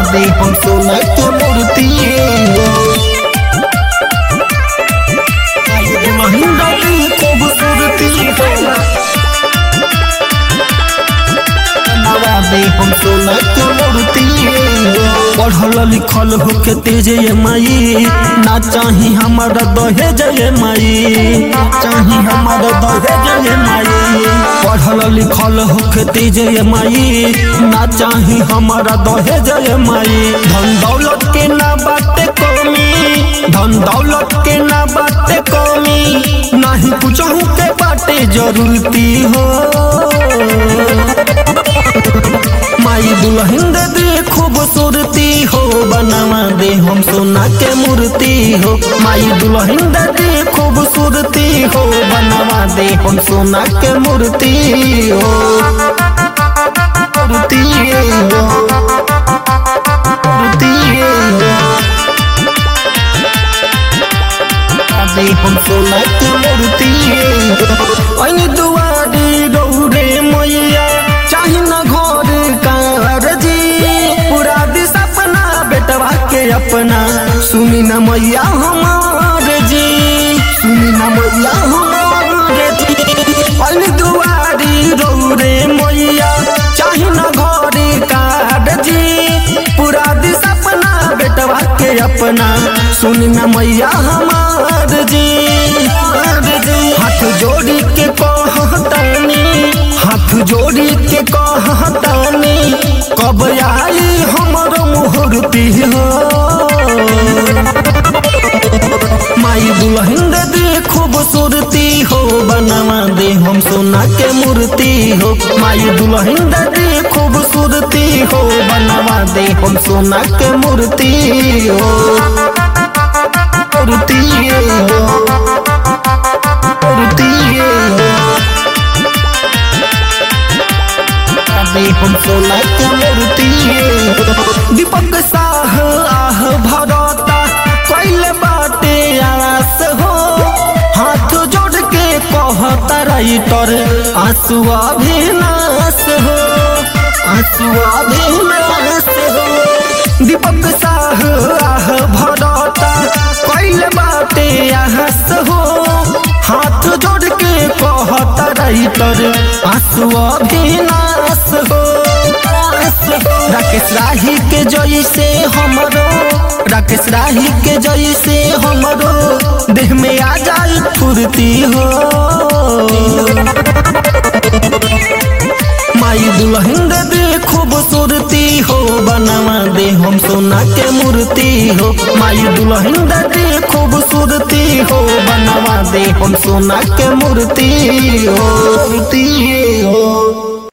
दे हम सोना के मूर्ति महिंद्रा की खूबसूरती बनवा दे हम सोना के मूर्ति पढ़ल लिखल होके तेज ये माई ना चाही हमारा दहेज ये माई चाही हमारा दहेज ये माई पढ़ल लिखल होके तेज ये माई ना चाही हमारा दहेज ये माई धन दौलत के ना बाटे कमी धन दौलत के ना बाटे कमी नाही कुछ के बाटे जरूरती हो माई दुल्हन दे दे खूबसूरती हो बनवा दे हम सोना के मूर्ति हो माई दुल्हन दे दे खूबसूरती हो बनवा दे हम सोना के मूर्ति हो मूर्ति हो मूर्ति हो दे हम सोना के मूर्ति हो ऐनी दुआरी रौरे मैया चाही न घर कार जी पूरा दी सपना बेटवा के अपना सुनी न मैया हमार जी सुनी न मैया हमार जी ऐनी दुआरी रौरे मैया चाही न घर कार जी पूरा दी सपना बेटवा के अपना सुनी न मैया हमार जी हाथ जोड़ी के कहतानी हाथ जोड़ी के कहतानी कब आई हमर मुहूर्ति हो माई दुल्हन दे दे खूबसूरती हो बनवा दे हम सोना के मूर्ति हो माई दुल्हन दे दे खूबसूरती हो बनवा दे हम सोना के मूर्ति हो मूर्ति हो मूर्ति हो दे हम सोना के मूर्ति हो दीपक साह आह भरता कैले बाटे आस हो हाथ जोड़ के कहता राइटर आंसू अभिनाश हो आंसू अभिनाश हो दीपक साह आह भरता कैले बाटे आस हो हाथ जोड़ के कहता राइटर आंसू अभिनाश हो राकेश राही के जैसे हमरो राकेश राही के जैसे हमरो देह में आ जाए फुर्ती हो माई दुल्हन दे दे खूबसूरती हो बनवा दे हम सोना के मूर्ति हो माई दुल्हन दे दे खूबसूरती हो बनवा दे हम सोना के मूर्ति हो मूर्ति हो